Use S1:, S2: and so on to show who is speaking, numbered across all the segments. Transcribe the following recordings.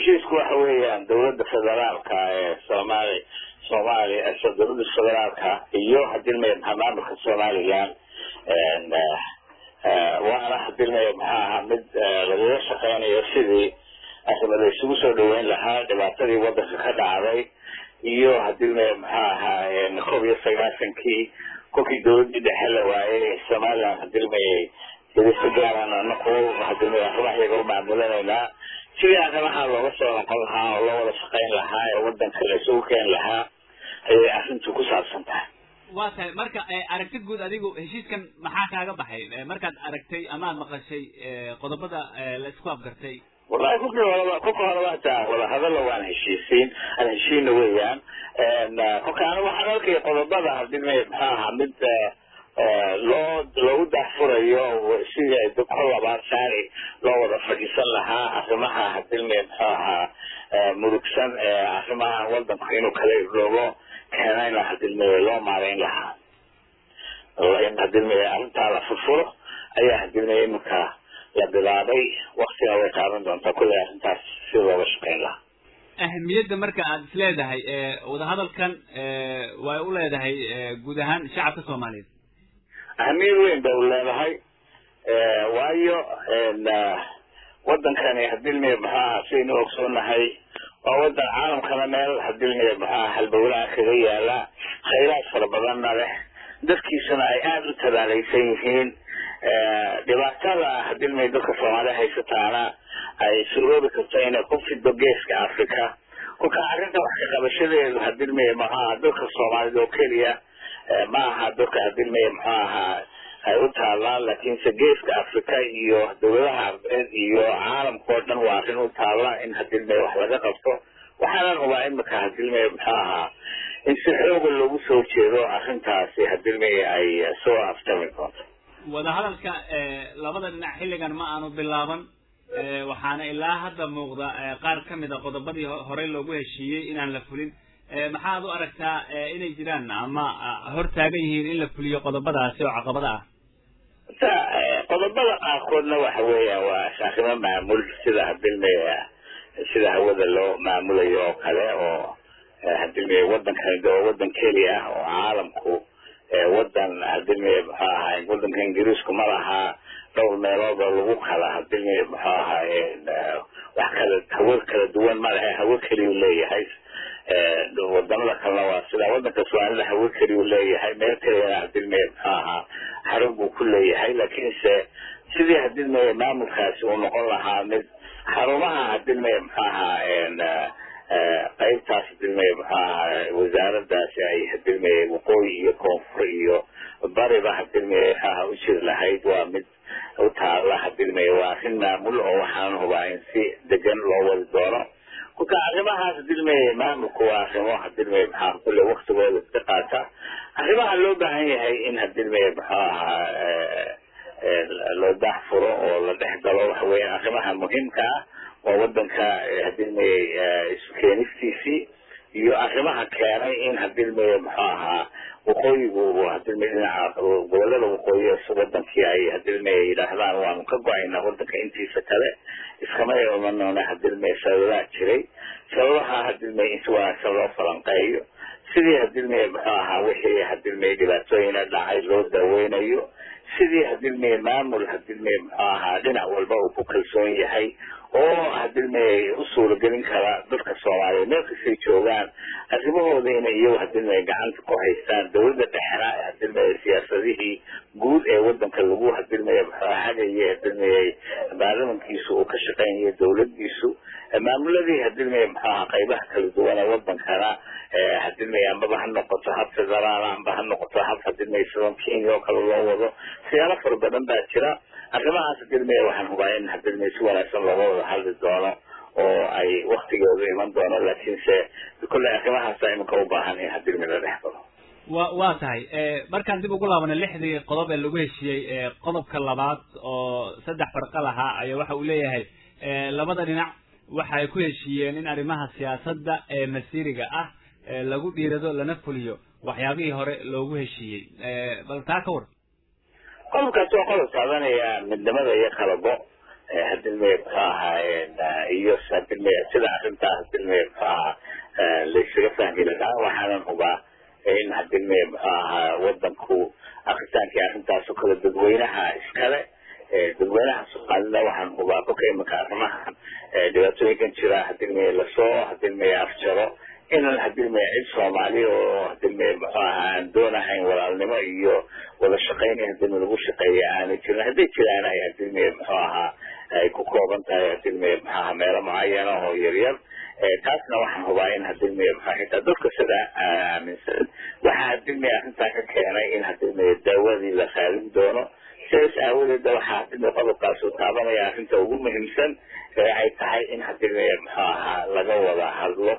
S1: heshiisku waxa weeyaan dawladda federaalka ee soomaali soomaaliya dawladda federaalka iyo hadilmaya maxaa maamulka somaliland waana hadilmaya maxaa ahaa mid lagaga shaqeynayo sidii arrimo la isugu soo dhaweyn lahaa dhibaatadii wadanka ka dhacday iyo hadilmaya maxaa ahaa kob iyo sagaashankii kolkii dawladii dhexe la waayay somaliland hadilmayay si gaaran anaku hadilmaya arrimaha iyaga u maamulanaynaa sidii arrimaha looga soo noqon lahaa oo loo wada shaqeyn lahaa ee wadanka la isugu keeni lahaa ayay arrintu ku saabsan tahay
S2: waa tahay marka aragti guud adigu heshiiskan maxaa kaaga baxay markaad aragtay amaad maqashay qodobada la isku afgartay
S1: wallahi kolkii horeba kolka horeba hataa wadahadalla waan heshiisiin aan heshiina weeyaan kolka anigu waxaan arkaya qodobada hadilmay maxaa ahaa mid loo loogu daahfurayo sidii kol labaad saari loo wada fadhiisan lahaa arrimaha hadilmay muxuu ahaa murugsan ee arrimaha wadanku inuu kala iroobo keenayna hadilmay loo maarayn lahaa in hadilmay arrintaa la furfuro ayaa hadilmay iminka la bilaabay waktina way qaadan doontaa kulley arrintaas si looga shaqeyn lahaa
S2: ahmiyadda marka aad is leedahay wadahadalkan way u leedahay guud ahaan shacabka soomaaliyeed
S1: ahamiyad weyn bay u leedahay waayo wadankani hadilmay muxuu ahaa sidaynu ogsoonahay waa wadan caalamkana meel hadilmay muxuu ahaa halbowlaha kaga yaala khayraad fara badanna leh dadkiisuna ay aada u tabaalaysan yihiin dhibaatada hadilmay dadka soomaaliya haysataana ay suroobi karto inay ku fido geeska africa kolka arrinta wax ka qabashadeedu hadilmay maxaa dadka soomaalida oo keliya ma aha dadka hadilmay muxuu ahaa ay u taallaan laakiinse geeska africa iyo dawladaha arbeed iyo caalamka oo dhan waa arrin u taalla in hadilmay wax laga qabto waxaanan hubaa imika hadilmay muxuu ahaa in si xooga loogu soo jeedo arrintaasi hadilmay ay soo aftami doonto
S2: wadahadalka labada dhinac xilligan ma aanu bilaaban waxaana ilaa hadda muuqda qaar ka mid a qodobadii horey loogu heshiiyey inaan la fulin maxaad u aragtaa inay jiraan ama hor taagan yihiin in la fuliyo qodobadaasi oo caqabada ah
S1: ta qodobada qaarkoodna waxa weeyaan waa arrimo maamul sida hadilmay sida hawada loo maamulayo oo kale oo hadilmay wadankan waa wadan keliya ah oo caalamku wadan hadilmay muxuu ahaa wadanka ingiriisku ma lahaa dhowr meelood oo lagu kala hadilmay muxuu ahaa wax kala hawo kala duwan ma lehe hawo keliyu leeyahay wadamada kalena waa sida wadanka soomaalida hawo keliyu leeyahay meel keliyana hadilmay muxuu ahaa xarun buu ku leeyahay laakiinse sidii hadilmay maamulkaasi uu noqon lahaa mid xarumaha hadilmay muxuu ahaa qaybtaas hadilmay muxuu ahaa wasaaradaasi ay hadilmay waqooyi iyo koonfur iyo bariba hadilmay muxuu ahaa u jiri lahayd waa mid u taalla hadilmay waa arrin maamul oo waxaan hubaa in si degan loo wadi doono kolka arrimahaas hadilmay maamulku waa arrimo hadilmay maxaa kulle waktigooda iska qaata arrimaha loo baahan yahay in hadilmay muxuu ahaa loo daahfuro oo la dhex galo waxa weeyaan arrimaha muhiimka ah waa wadanka hadilmay isu keenistiisii iyo arrimaha keenay in hadilmay muxuu ahaa waqooyigu hadilmay dhinaca gobolada waqooyi wadankii ay hadilmay yidhaahdaan waanu ka go-aynaa wadanka intiisa kale iskama imanona hadilmay sababaha jiray sababaha hadilmay in si wanaagsan loo falanqeeyo sidii hadilmay muxuu ahaa wixii hadilmay dhibaatooyina dhacay loo daaweynayo sidii hadilmay maamul hadilmay muxuu ahaa dhinac walba uu ku kalsoon yahay oo hadilmay u suuragelin kara dadka soomaaliyeed meel kastay joogaan arrimahooda inay iyagu hadilmay gacanta ku haystaan dawladda dhexena hadilmay siyaasadihii guud ee wadanka lagu hadilmay muxuu hagayay hadilmay baarlamankiisu uu ka shaqeynayo dawladiisu maamuladii hadilmay muxuu ahaa qaybaha kala duwan ee wadankana hadilmay ambaba ha noqoto hab federaal amba ha noqoto hab hadilmay sidan kenya oo kale loo wado siyaalo fara badan baa jira arrimahaas hadilmay waxaan hubaa in hadilmay si wanaagsan looga wada hadli doono oo ay waktigooda iman doono laakiinse kolley arrimahaasa iminka u baahan in hadilmay la dhex galo
S2: wa waa tahay markaan dib ugu laabana lixdii qodob ee lagu heshiiyey qodobka labaad oo saddex farqa lahaa ayaa waxa uu leeyahay labada dhinac waxa ay ku heshiiyeen in arrimaha siyaasadda ee masiiriga ah lagu dhiirado lana fuliyo waxyaabihii hore loogu heshiiyey bal taa ka war
S1: qodobkaasi waa qodob taabanaya midnimada iyo kala go hadilmey muxuu ahaa iyo hadilmey sida arrintaa hadilmey muxuu ahaa laysaga fahmi lahaa waxaanan hubaa in hadilmey muxuu ahaa wadanku akritaankii arrintaasoo kale dadweynaha iskale dadweynaha soomaalida waxaan hubaa kolka imanka arrimahan dhibaatooyinkan jira hadilmey lasoo hadilmey afjaro inan hadilmey cid soomaali oo hadilmey muxuu ahaa aan doonahayn walaalnimo iyo wada shaqayn hadilmey lagu shaqeeya aanay jirin hadday jiraan ay hadilmey muxuu ahaa ay ku kooban tahay hadilmey muxuu ahaa meelo mucayana oo yaryar taasna waxaan hubaa in hadilmey muxuu xitaa dadka sida aaminsan waxaa hadilmey arrintaa ka keenay in hadilmey daawadii la raadin doono sidaas aawadeeda waxaa hadilmey qodobkaas uu taabanaya arrinta ugu muhiimsan ee ay tahay in hadilmey muxuu ahaa laga wada hadlo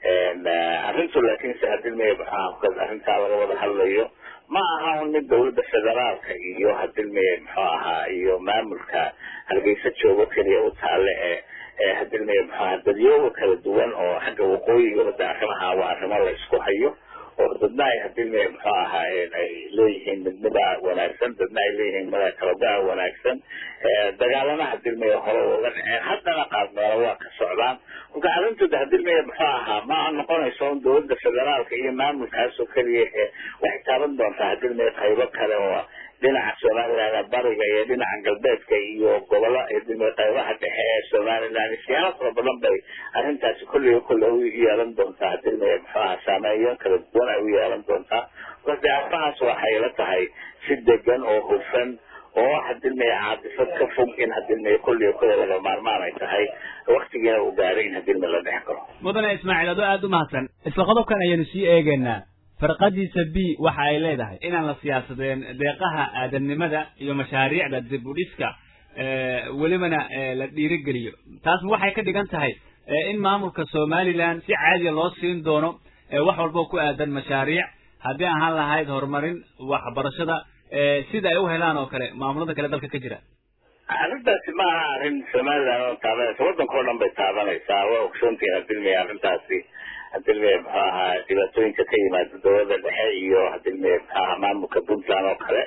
S1: arrintu laakiinse hadilmey muxuu ahaa arrintaa laga wada hadlayo ma aha un mid dawladda federaalka iyo hadilmey muxuu ahaa iyo maamulka hargeysa joogo keliya u taale ee hadilmey muxuu ahaa dadyooga kala duwan oo xagga waqooyiga wada arrimaha waa arrimo la isku hayo oo dadna ay hadilmey muxuu ahaa ay leeyihiin midnida wanaagsan dadna ay leeyihiin mada kalagaa wanaagsan dagaalana hadilmey hore uga dhaceen haddana qaadmeelo waa ka socdaan marka arrintooda hadilmey muxuu ahaa ma noqonayso un dawladda federaalka iyo maamulkaasoo keliya ee waxay taaban doontaa hadilmey qaybo kale oo dhinaca somaliland bariga iyo dhinaca galbeedka iyo gobollo hadilmey qaybaha dhexe ee somaliland siyaalo fara badan bay arrintaasi kolliga kolle u yeelan doontaa hadilmey muxuu ahaa saameeyo kala duwan ay u yeelan doontaa marka arrimahaas waxay la tahay si degan oo hufan oo hadilmey caadifad ka fog in hadilmey kolliga kolle laga maarmaan ay tahay waktigiina uu gaaray in hadilmey la dhex galo
S2: mudane ismaaciil adoo aada u mahadsan isla qodobkan ayaanu sii eegaynaa farqadiisa b waxa ay leedahay inaan la siyaasadeen deeqaha aadamnimada iyo mashaariicda dib u dhiska welibana la dhiirigeliyo taas waxay ka dhigan tahay in maamulka somaliland si caadiya loo siin doono wax walbo ku aadan mashaariic haddii ahaan lahayd horumarin waxbarashada sida ay u helaan oo kale maamulada kale dalka ka jira
S1: arrintaasi ma aha arrin somaliland oo taabanaysa waddanka o dhan bay taabanaysaa waa ogsoontihiin hadilmey arrintaasi hadilmey muxuu ahaa dhibaatooyinka ka yimaada dawladda dhexe iyo hadilmey muxuu ahaa maamulka puntland oo kale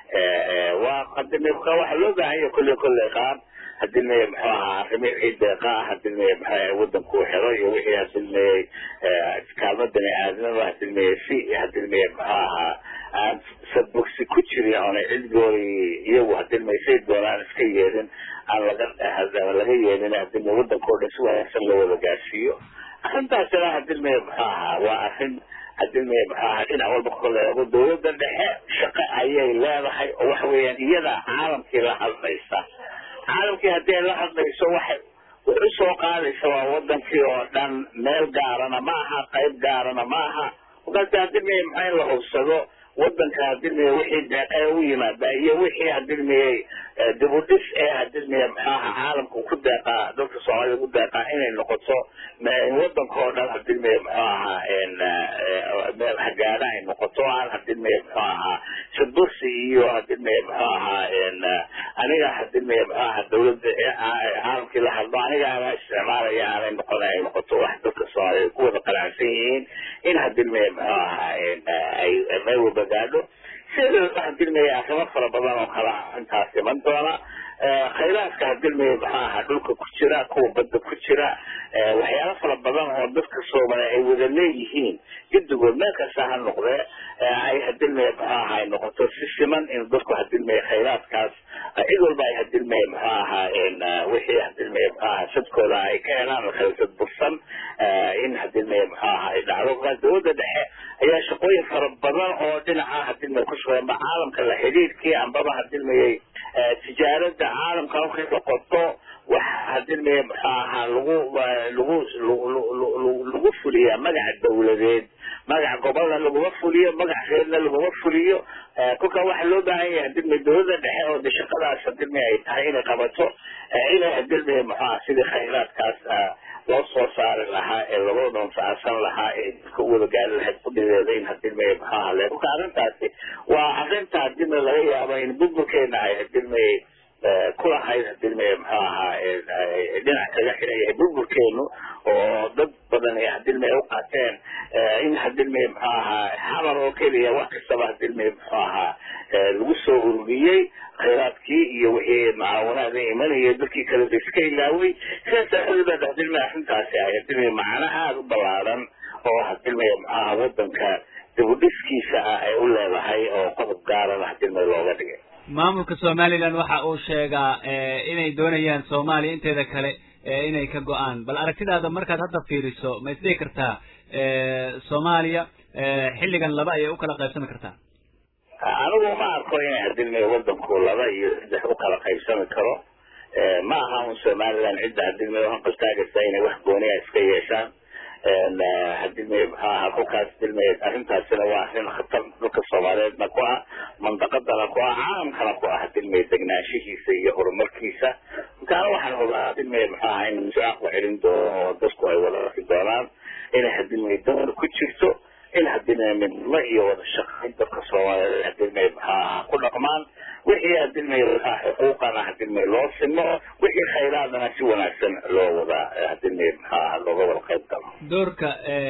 S1: waa hadilmey waxaa loo baahan yahay kolley kolley qaar hadilmey muxuu ahaa arrimi wixii deeqa ah hadilmey muxuu waddanku helo iyo wixii hadilmey kaalmo bani aadamaba hadilmey si hadilmey muxuu ahaa aan sadbogsi ku jirin oonay cidgoodi iyagu hadilmey say doonaan iska yeelin aan laga laga yeelin hadilmey waddanka o dhan si wanaagsan loo wada gaarsiiyo arrintaasina hadilmey muxuu ahaa waa arrin hadilmey muxuu ahaa dhinac walba koleego dawladda dhexe shaqo ayay leedahay oo waxa weeyaan iyada caalamkii la hadlaysa caalamkii haddii ay la hadlayso waxay way u soo qaadaysa waa wadankii oo dhan meel gaarana ma aha qayb gaarana ma aha markaasi hadilmey maxaa in la hubsado wadanka hadilmey wixii deeqee u yimaada iyo wixii hadilmeyey dib u dhis ee hadilmey maxaaha caalamka ku deeqaa dadka soomaalida ku deeqaa inay noqoto wadanka oo dhan hadilmey muxuu ahaa meel hagaada ay noqoto aan hadilmey muxuu ahaa sadursi iyo hadilmey muxuu ahaa aniga hadilmey muxuu ahaa dawladda caalamkii la hadlo aniga ana isticmaalaya aanay noqon ay noqoto wax dadka soomaalida ku wada qanacsan yihiin in hadilmey muxuu ahaa ay meel wada gaadho sideeda hadilmey arrimo fara badan oo kala intaas iman doona khayraadka hadilmey muxuu ahaa dhulka ku jira kuwa badda ku jira waxyaalo fara badan oo dadka soomaliya ay wada leeyihiin gedigood meel kasta ha noqdee ay hadilmey muxuu ahaa ay noqoto si siman in dadku hadilmey khayraadkaas cid walba ay hadilmey muxuu ahaa wixii hadilmey muxuu ahaa sadkooda ay ka helaan khalsad bursan in hadilmey muxuu ahaa ay dhacdo dawladda dhexe ayaa shaqooyin fara badan oo dhinaca hadilmey ku suganba caalamka la xidhiidhkii ambaba hadilmeyey tijaarada caalamka markay noqoto waxa hadilmey muxuu ahaa lagu lagu lagu fuliyaa magaca dawladeed magaca gobolna laguma fuliyo magac reerna laguma fuliyo kolka waxaa loo baahan yahay hadilmey dawladda dhexe oo de shaqadaas hadilmey ay tahay inay qabato inay hadilmey muxuu aha sidii khayraadkaas loo soo saari lahaa ee lagoo dhanfaacsan lahaa ee dadka u wada gaari lahayd kudhideeda in hadilmey muxuu aha le kolka arrintaasi waa arrinta hadilmey laga yaabo in burburkeena ay hadilmey kulahayd hadilmey muxuu ahaa dhinac kaga xiran yahay burburkeenu oo dad badan ay hadilmey u qaateen in hadilmey muxuu ahaa xamar oo keliya wax kastaba hadilmey muxuu ahaa lagu soo ururiyey khayraadkii iyo wixii mucaawanaada imanaya dadkii kale ba iska ilaaway sidaas aawadeed hadilmaya arrintaasi ay hadilmaya macno aada u ballaaran oo hadilmaya maxaaha wadanka dibudhiskiisa ah ay u leedahay oo qodob gaarana hadilmaya looga dhigay
S2: maamulka somaliland waxa uu sheegaa inay doonayaan soomaaliya inteeda kale inay ka go-aan bal aragtidaada markaad hadda fiiriso ma isdhihi kartaa soomaaliya xilligan laba ayay u kala qaybsami kartaa
S1: anigu ma arko inay hadilmaya wadanku laba iyo saddex u kala qaybsami karo ma aha un somaliland cidda hadilmaya hanqaltaagaysa inay wax gooniya iska yeeshaan hadilmaya muxuu ahaa kolkaas dilmaya arrintaasina waa arrin khatar dhulka soomaaliyeedna ku ah mandaqadana ku ah caalamkana ku ah hadilmaya degnaanshihiisa iyo horumarkiisa markaana waxaan hubaa hadilmaya muxuu ahaa in musaaq la celin doono oo dadku ay wada arki doonaan inay hadilmaya dawr ku jirto in hadilmaya midnimo iyo wada shaqayn dadka soomaaliyeed hadilmaya muxuu ahaa ku dhaqmaan wixii hadilmaya muxaa xuquuqana hadilmaya loo simo wixii khayraadana si wanaagsan loo wada hadilmaya muxuu ahaa looga wada qayb galo
S2: doorka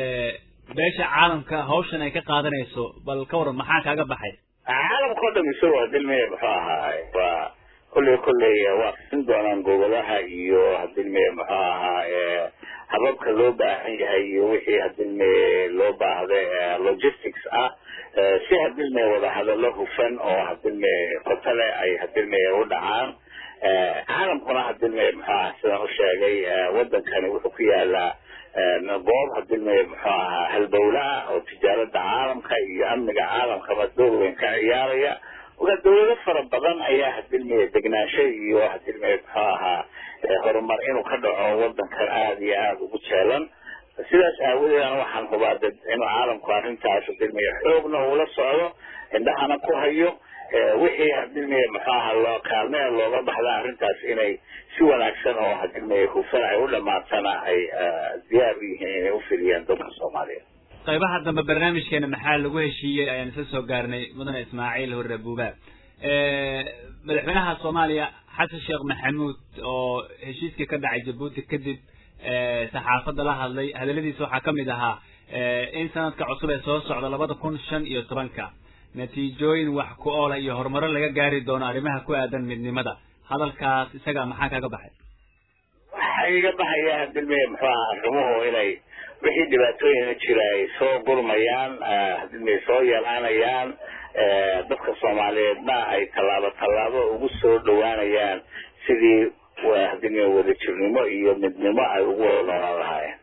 S2: beesha caalamka hawshan ay ka qaadanayso bal ka waran maxaa kaaga baxay
S1: caalamka oo dham isago hadilmaya muxuu ahaa waa kolley kolley waa fisin doonaan gobolaha iyo hadilmaya muxuu ahaa hababka loo baahan yahay iyo wixii hadilmaya loo baahda logistics ah si hadilmaya wada hadallo hufan oo hadilmaya kotale ay hadilmaya u dhacaan caalamkuna hadilmaya muxuu ahaa sidaan u sheegay wadankani wuxuu ku yaalaa goob hadilmaya muxuu ahaa halbowlaha oo tijaarada caalamka iyo amniga caalamkaba door weyn ka ciyaaraya marka dawlado fara badan ayaa hadilmaya degnaansho iyo hadilmaya muxuu ahaa horumar inuu ka dhaco wadankan aada iyo aada ugu jeelan sidaas aawadeedana waxaan hubaa dad inuu caalamku arrintaas hadilmaya xoogna ula socdo indhahana ku hayo wixii hadilmaya muxuu ahaa loo kaalmea looga baxda arrintaas inay si wanaagsan oo hadilmaya hufan ay u dhamaatana ay diyaar u yihiin inay ufidiyaan dadka soomaaliyeed
S2: qaybaha dambe barnaamijkeena maxaa lagu heshiiyey ayaan isla soo gaarnay mudane ismaaciil hore buuba madaxweynaha soomaaliya xasan sheekh maxamuud oo heshiiskii ka dhacay jabuuti kadib saxaafadda la hadlay hadaladiisa waxaa kamid ahaa in sanadka cusub ee soo socda labada kun shan iyo tobanka natiijooyin wax ku oola iyo horumaro laga gaari doono arrimaha ku aadan midnimada hadalkaas isaga maxaa kaga baxay
S1: waxaa iga baxaya hadilmaya muxuu ahaa arrimuhu inay wixii dhibaatooyina jira ay soo gurmayaan hadilmaya soo yeelaanayaan dadka soomaaliyeedna ay tallaabo tallaabo ugu soo dhawaanayaan sidii hadilmaya wadajirnimo iyo midnimo ay ugu wada noolaan lahaayeen